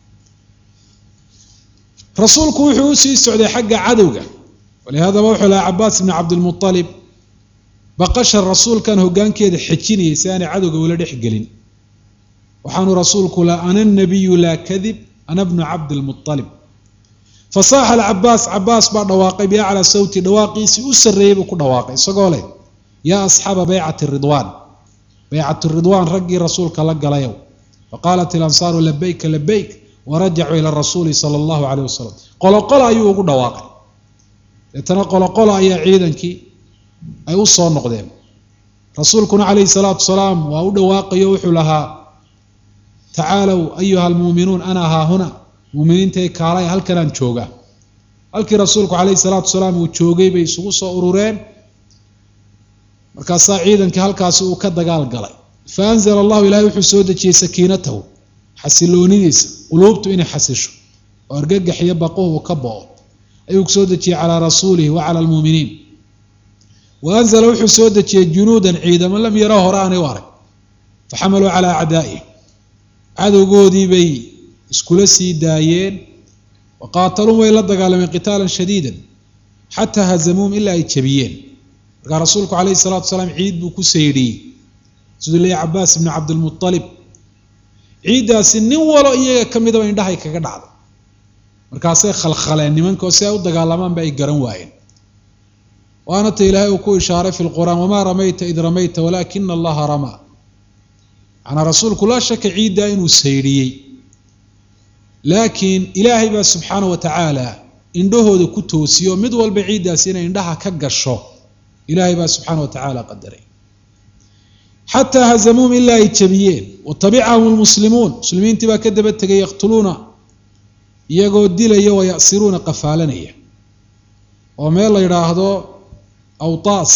rasuulku wuxuu usii socday xagga cadowga walihaadaba wuxuu lahaa cabaas ibni cabdilmualib baqasha rasuulkan hogaankeeda xejinayay si aanay cadowga ula dhex gelin waxaanu rasuulku la ana nabiyu laa kadib ana bnu cabdilmualib fasaaxa alcabaas cabaas baa dhawaaqay biaclaa sawti dhawaaqiisii u sarreeyey buu ku dhawaaqay isagoo leh yaa asxaaba baycati ridwaan baycatu ridwaan raggii rasuulka la galayow faqaalat ilansaaru labayka labayk warajacuu ila rasuuli sala allahu caleyh wasalam qoloqolo ayuu ugu dhawaaqay deetana qoloqolo ayaa ciidankii ay u soo noqdeen rasuulkuna calayhi salaatu wasalaam waa u dhawaaqayo wuxuu lahaa tacaalow ayuha almuuminuun ana haahuna muuminiintay kaalay halkanaan joogaa halkii rasuulku calayhi salaatu wasalaam uu joogay bay isugu soo urureen markaasaa ciidankii halkaasi uu ka dagaal galay fa anzala allahu ilahay wuxuu soo dejiyey sakiinatahu xasiloonidiisa quluubtu inay xasisho oo argagax iyo baquhu uu ka bo-o ayuu soo dejiyey calaa rasuulihi wa cala almuuminiin wa anzala wuxuu soo dejiyey junuudan ciidamo lam yaro hore aanay u arag faxamaluu calaa acdaa'ih cadowgoodii bay iskula sii daayeen wa qaataluun way la dagaalameen qitaalan shadiidan xataa hazamuum ilaa ay jabiyeen markaa rasuulku calayhi salaatu wasalaam ciid buu ku saydhiyey siduu leeyahy cabaas ibnu cabdilmualib ciiddaasi nin walo iyaga ka midaba indhahay kaga dhacday markaasay khalkhaleen nimankao si ay u dagaalamaanba ay garan waayeen waana ta ilaahay uu ku ishaaray fi lqur'aan wamaa ramayta id ramayta walaakina allaha ramaa manaa rasuulku laa shaka ciiddaa inuu saydhiyey laakiin ilaahay baa subxaana wa tacaala indhahooda ku toosiyo mid walba ciiddaasi inay indhaha ka gasho ilaahay baa subxaana wa tacaala qadaray xataa hazamuuhum ilaa ay jabiyeen watabicahum lmuslimuun muslimiintii baa ka daba tegay yaqtuluuna iyagoo dilaya wayasiruuna qafaalanaya oo meel la yidhaahdo awtaas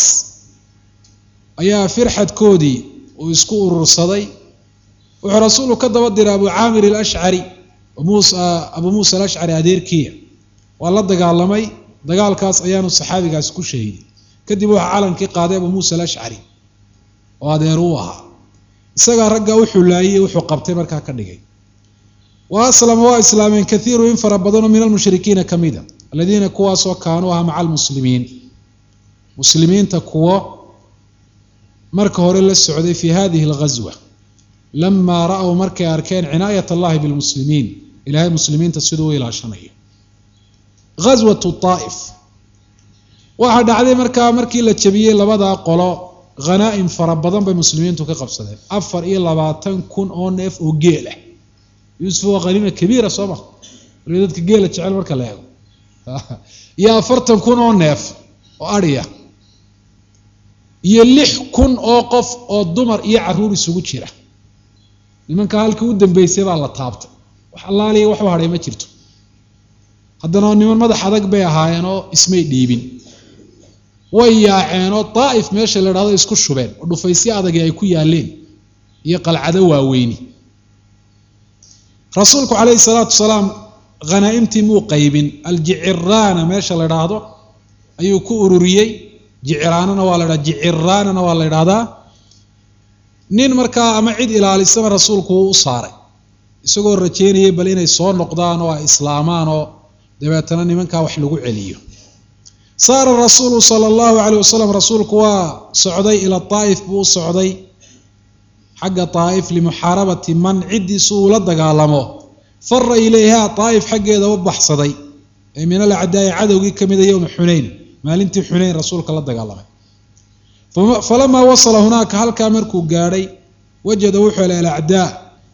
ayaa firxadkoodii uu isku urursaday wuxuu rasuulku ka daba diray abu caamir alashcari abu muusa alashcari adeerkiya waa la dagaalamay dagaalkaas ayaanu saxaabigaasi ku shahiiday kadib waxaa calankii qaaday abu muusa alashcari oo adeer uu ahaa isagaa raggaa wuxuu laayey wuxuu qabtay markaa ka dhigay wa aslama waa islaameen kaiiru in fara badanoo min almushrikiina ka mida aladiina kuwaasoo kaanuu ahaa maca almuslimiin muslimiinta kuwo marka hore la socday fi hadihi alghaswa lamaa ra-w markay arkeen cinaayat allahi bilmuslimiin ilahay muslimiinta siduu u ilaashanayo ghaswatu taa'if waxaa dhacday markaa markii la jabiyey labadaa qolo khanaa'im fara badan bay muslimiintu ka qabsadeen afar iyo labaatan kun oo neef oo geel ah yuusuf waa khaniima kabiira soo ma wali dadka geela jecel marka la eego iyo afartan kun oo neef oo adhiya iyo lix kun oo qof oo dumar iyo caruur isugu jira nimanka halkii u dambeysay baa la taabtay wax allaaliya waxu hadhay ma jirto haddana niman madax adag bay ahaayeenoo ismay dhiibin way yaaceenoo daa'if meesha la idhahdo isku shubeen oo dhufaysyo adagii ay ku yaaleen iyo qalcado waaweyni rasuulku calayhi salaatu wasalaam khanaa'imtii muu qaybin aljiciraana meesha la idhaahdo ayuu ku ururiyey jiciraanana waa la dhaha jiciraanana waa la idhahdaa nin markaa ama cid ilaalisaba rasuulku wuu u saaray isagoo rajeynayay bal inay soo noqdaan oo ay islaamaan oo dabeetana nimankaa wax lagu celiyo saara rasuulu sala allahu calayh wasalam rasuulku waa socday ila daa'if buu u socday xagga daa'if limuxaarabati man ciddiisu uu la dagaalamo fara ilayha daa'if xaggeeda u baxsaday ee min alacdaa'i cadowgii ka mida yowma xunayn maalintii xunayn rasuulka la dagaalamay falamaa wasala hunaaka halkaa markuu gaadhay wajada wuxuu helay alacdaa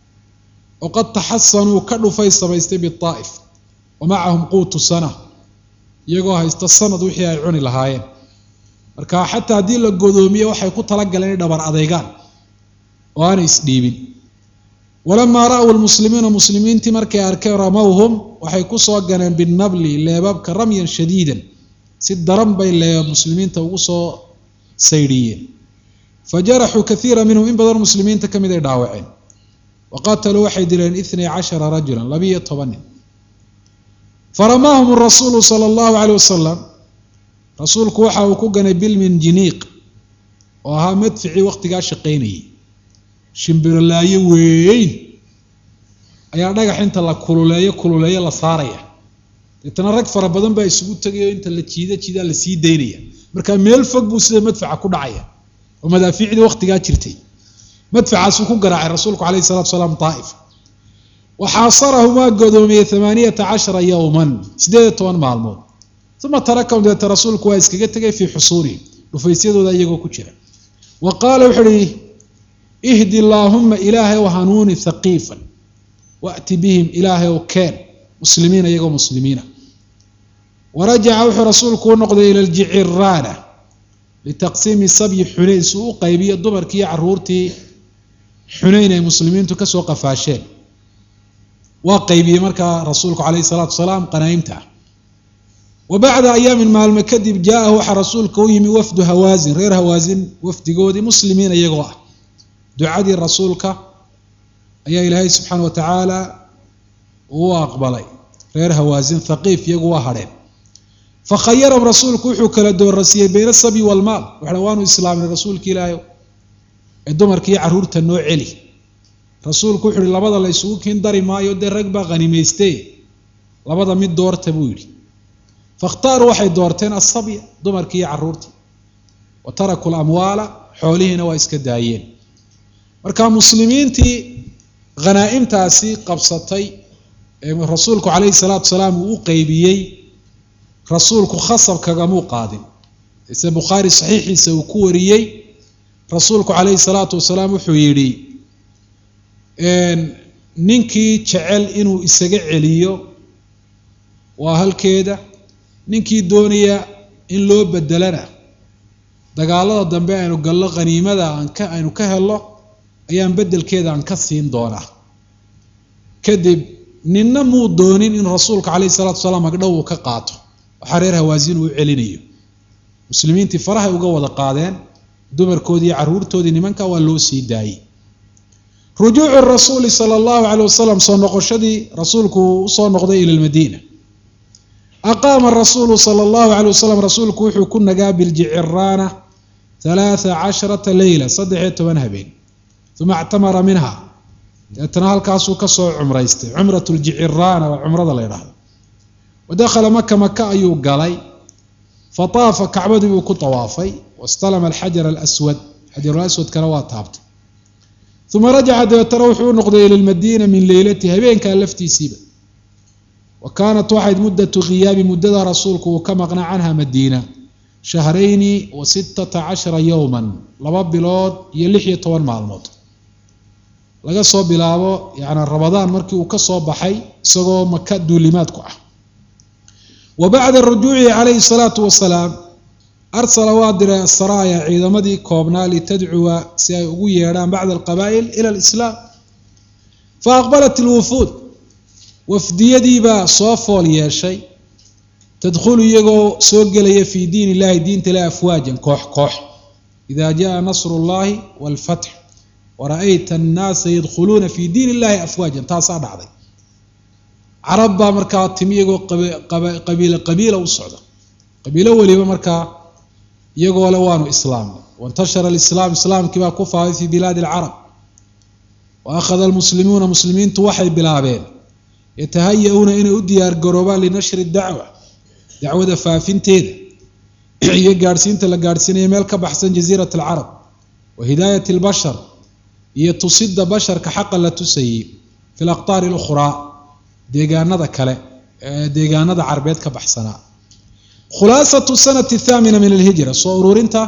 oo qad taxasanuu ka dhufay samaystay bidaa'if wa macahum quutu sana iyagoo haysta sanad wixii ay cuni lahaayeen marka xataa haddii la godoomiye waxay ku talagaleen inay dhabar adeygaan oo aanay isdhiibin walamaa ra'w lmuslimiina muslimiintii markay arkeen ramowhum waxay kusoo ganeen binabli leebabka ramyan shadiidan si daran bay leebab muslimiinta ugu soo saydhiyeen fajaraxuu kaiira minhum in badan muslimiinta ka mid ay dhaawaceen wa qataluu waxay dileen itnay cashara rajulan labiiyo toban nin faramaahum rasuulu sala allahu caleyh wasalam rasuulku waxa uu ku ganay bilminjiniiq oo ahaa madficii waqtigaa shaqaynayay shimbirolaayo weyn ayaa dhagax inta la kululeeyo kululeeyo la saaraya deetana rag fara badan baa isugu tegayo inta la jiida jiidaa la sii daynaya marka meel fog buu sida madfaca ku dhacaya oo madaafiicdii waqtigaa jirtay madfacaasuu ku garaacay rasuulku calayhi salatu salaam daa'if waxaasarahum waa godoomiyey amaaniyata cashara yowman siddeed iyo toban maalmood uma tarakahum deeta rasuulku waa iskaga tegay fii xusuurihim dhufaysyadooda iyagoo ku jira wa qaala wuxuu uhi ihdi allaahuma ilaahay ow hanuuni haqiifan wa'ti bihim ilaahay ow keen muslimiina iyagoo muslimiina warajaca wuxuu rasuulku u noqday ila ljiciraana litaqsiimi sabyi xunayn si uu u qaybiyo dumarkii iyo caruurtii xunayn ay muslimiintu kasoo qafaasheen waa qaybiyey markaa rasuulku calayhi salaatu wasalaam qanaa'imta wa bacda ayaamin maalmo kadib jaa-ahu waxaa rasuulka u yimi wafdu hawaasin reer hawaasin wafdigoodii muslimiina iyagoo ah ducadii rasuulka ayaa ilaahay subxaana wa tacaala uu aqbalay reer hawaasin thaqiif iyagu waa hadheen fakhayarahum rasuulku wuxuu kala doorasiyey bayna sabyi walmaal waxa waanu islaamnay rasuulka ilaahay ee dumarkiiyo carruurta noo celi rasuulku wuxu uhi labada la ysugu kiin dari maayo dee rag baa khanimayste labada mid doorta buu yidhi fakhtaaruu waxay doorteen asabya dumarkii iyo carruurtii wa tarakuu lamwaala xoolihiina waa iska daayeen marka muslimiintii khanaa'imtaasi qabsatay ee rasuulku calayhi salaatu wasalaam uu u qeybiyey rasuulku khasab kagamuu qaadin ise bukhaari saxiixiisa uu ku wariyey rasuulku calayhi salaatu wasalaam wuxuu yidhi ninkii jecel inuu isaga celiyo waa halkeeda ninkii doonaya in loo bedelana dagaalada dambe aynu gallo khaniimada aan ka aynu ka helno ayaan beddelkeeda aan ka siin doonaa kadib ninna muu doonin in rasuulka calayhi salatu wasalaam magdhow uu ka qaato waxaa reer hawaasin uu u celinayo muslimiintii farahay uga wada qaadeen dumarkoodii iyo carruurtoodii nimanka waa loo sii daayey rujuucu rasuuli sala allahu caleyh wasalam soo noqoshadii rasuulku uu usoo noqday ila lmadiina aqaama rasuulu sala allahu caleyh wasalam rasuulku wuxuu ku nagaa biljiciraana halaatha casharata leyla saddex iyo toban habeen uma ictamara minha deetana halkaasuu kasoo cumraystay cumrat ljiciraana waa cumrada la ydhaahdo wa dakhala maka maka ayuu galay fataafa kacbadii buu ku tawaafay wastalama alxajar alaswad xajarulaswadkana waa taabtay uma rajaca dabeetana wuxuu u noqday ila lmadiina min leylati habeenkaa laftiisiiba wa kaanat waxayd muddatu khiyaabi muddada rasuulku uu ka maqnaa canha madiina shahrayni wa sittata cashara yowman laba bilood iyo lix iyo toban maalmood laga soo bilaabo yani rabadaan markii uu ka soo baxay isagoo maka duulimaadku ah wa bacda rujuucihi calayhi salaatu wasalaam arsala waa diray asaraaya ciidamadii koobnaa litadcuwa si ay ugu yeedhaan bacda alqabaa'il ila alislaam fa aqbalat ilwufuud wafdiyadiibaa soo fool yeeshay tadkhulu iyagoo soo gelaya fii diin illahi diinta ilahi afwaajan koox koox ida jaa nasru llahi walfatx wara-ayta annaasa yadkhuluuna fii diin illahi afwaajan taasaa dhacday carab baa markaa timi iyagoo qabiilo qabiila u socda qabiilo weliba markaa iyagoo le waanu islaamnay waintashara alislaam islaamkii baa ku faafay fii bilaadi alcarab wa akhada almuslimuuna muslimiintu waxay bilaabeen yatahaya-uuna inay u diyaar garoobaan linashri dacwa dacwada faafinteeda iyo gaadhsiinta la gaadhsiinaya meel ka baxsan jaziirat alcarab wa hidaayat albashar iyo tusida basharka xaqa la tusayey fi laqtaari alukhraa deegaanada kale ee deegaanada carbeed ka baxsanaa khulaasatu sanati athaamina min alhijra soo ururinta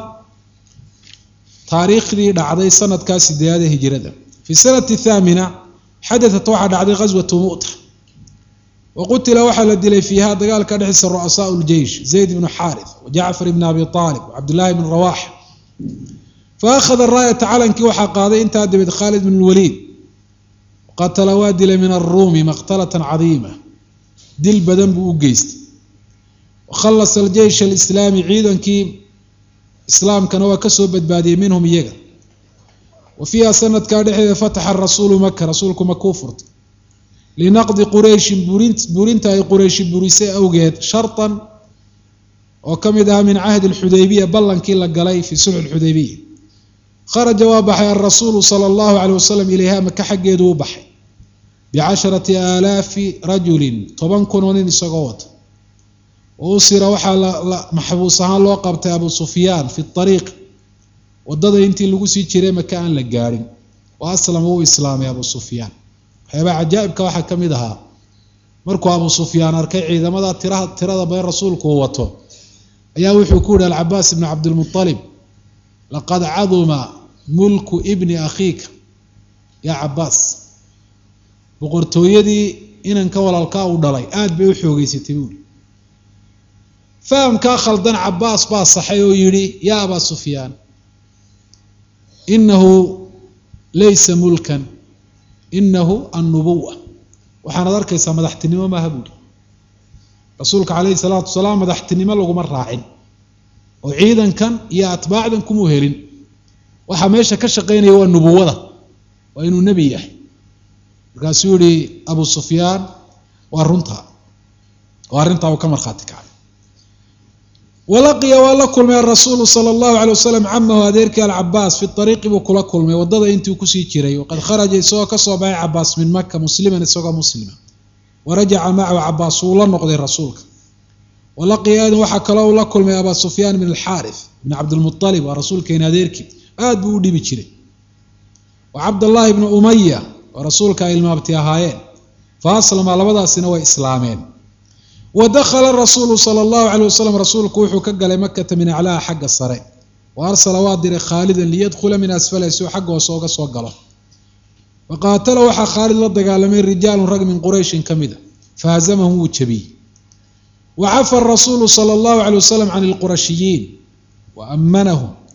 taariikhdii dhacday sanadkaa sideedaada hijrada fi sanati athaamina xadatat waxaa dhacday ghaswatu mu'ta wa qutila waxaa la dilay fiiha dagaalka dhexdiisa ru'asaau ljeish zayd ibnu xaarith wa jacfar ibn abi aalib wa cabdullaahi bn rawax fa akhada raayata calankii waxaa qaaday intaa dabeed khaalid bn lwaliid qatala waa dilay min aruumi maqtalatan cadiima dil badan buu u geystay wakhallasa aljeysh alislaami ciidankii islaamkana waa kasoo badbaadiyey minhum iyaga wa fiiha sanadkaa dhexdeeda fataxa rasuulu maka rasuulku makuu furtay linaqdi qurayshin burinta ay qurayshi burisay awgeed shartan oo ka mid ah min cahdi alxudaybiya ballankii la galay fii sulxi lxudaybiya kharaja waa baxay alrasuulu sala allahu caleyh wasalam ilayha maka xaggeedu u baxay bicasharati aalaafi rajulin toban kun oo nin isagoo wata wa usira waxaa maxbuus ahaan loo qabtay abu sufyaan fi ariiq wadada intii lagu sii jiray maka aan la gaadhin wa aslama wuu islaamay abu sufyaan waxyaabaa cajaa'ibka waxaa ka mid ahaa markuu abu sufyaan arkay ciidamada tiraha tirada badan rasuulku uu wato ayaa wuxuu ku yihi alcabaas ibni cabdilmualib laqad caduma mulku ibni akhiika yaa cabaas boqortooyadii inanka walaalkaa uu dhalay aada bay u xoogeysatay buuli fahamkaa khaldan cabaas baa saxay oo yidhi yaa abaa sufyaan inahu laysa mulkan inahu annubuwa waxaanad arkaysaa madaxtinimo maaha buuli rasuulka calayhi salaatu wasalaam madaxtinimo laguma raacin oo ciidankan iyo atbaacdan kumuu helin waxaa meesha ka shaqaynaya waa nubuwada waa inuu nebi yahay markaasuu yihi abu sufyaan waa runtaa oo arrintaa uu ka markhaati kacay walaqiya waa la kulmay arasuulu sala allahu calay wasalam camahu adeerkii alcabaas fi ariiqi buu kula kulmay wadada intii kusii jiray waqad kharaja isagoo kasoo baxay cabaas min maka musliman isagoo muslima warajaca macahu cabaas wuu la noqday rasuulka walaqiya adan waxaa kaloo uu la kulmay abaa sufyaan bn alxaarith bn cabdilmualib waa rasuulkeena adeerkii aada buu u dhibi jiray wa cabdallaahi bni umaya oo rasuulka ay ilmaabti ahaayeen fa aslama labadaasina way islaameen wa dakhala rasuulu sala allahu calay wasalam rasuulku wuxuu ka galay makata min aclaha xagga sare wa arsala waa diray khaalidan liyadkhula min asfaliha si uu xagga hoose uga soo galo wa qaatala waxaa khaalid la dagaalamay rijaalun rag min qurayshin ka mid a fahazamahum wuu jabiyey wa cafa rasuulu sala allahu calay wasalam can ilqurashiyiin wa ammanahum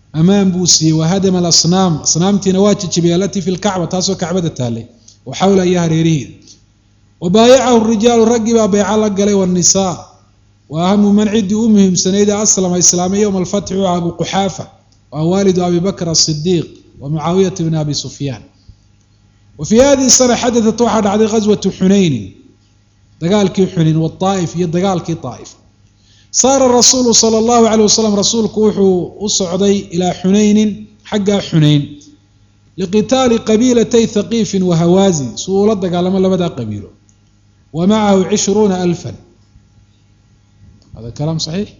amaan buu siiyey wahadama alasnaam asnaamtiina waa jijibiyay alatii fi lkacba taasoo kacbada taallay wa xawla iyo hareerihiida wa baayacahu rijaalu raggii baa beeca la galay wanisaa wa ahamu man ciddii u muhiimsanayd aslama islaamay yowma alfatxi waa abu quxaafa waa waalidu abi bakr asidiiq wa mucaawiyata bni abi sufyaan wa fii hadihi sana xadatat waxaa dhacday ghaswatu xunaynin dagaalkii xunayn waaa'if iyo dagaalkii aa'if saara rasuulu sala allahu caleyh wasalam rasuulku wuxuu u socday ilaa xunaynin xaggaa xunayn liqitaali qabiilatay thaqiifin wa hawaasin si uu ula dagaalamo labadaa qabiilo wa macahu cishruuna alfan hada kalaam saxiix